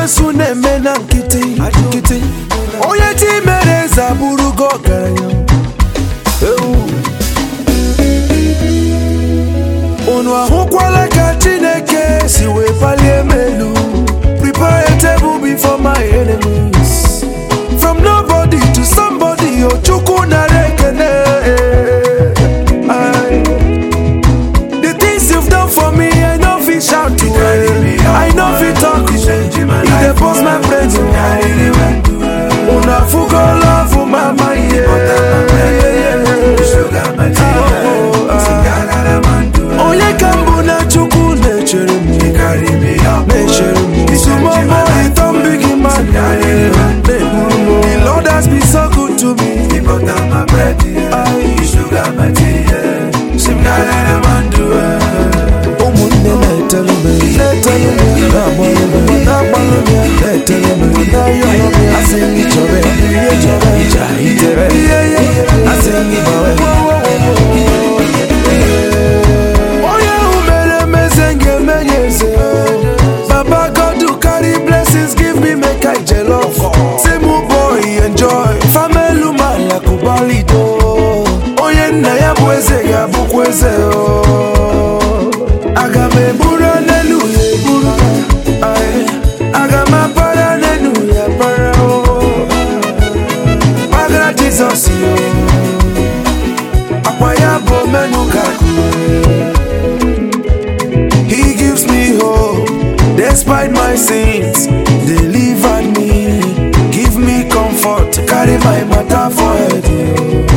ekwensu na-eme na nkịtị nkịtị onye chi mere eze abụrụgo ọgaranya Ewu. unu ahụkwala ka chineke si wee palie m elu prepare a table before my enemies from nobody to somebody ochukwu nara ekene Aye. the things you've done for me i no fit shout to it i no fit talk to it e dey burst my brain una fugo love mama yeah. onye ka mbụ na chukwu na-echere m na-echere m sumọmọ ịtọ mbigi man na-eburu m the lord has been so good to me ụmụnne na-etere m na-etere m na-agbalụ m na-agbalụ m ya na-etere m na-ayọ m ya asị m chọrọ ya ihe chọrọ ija itere asị m gbawe onye ahụ mere emeze ga-eme ya eze baba god who carry blessings give me make i jollof say mu boy enjoy famelu mala kubalido onye nna ya bụ eze ga-abụkwa eze o aga m eburu n'elu ya eburu Aye. aga m apara n'elu ya para o gbagara jizọs yo akwa ya bụ menu gaku He gives me hope despite my sins. Delivered me, give me comfort, carry my matter for head.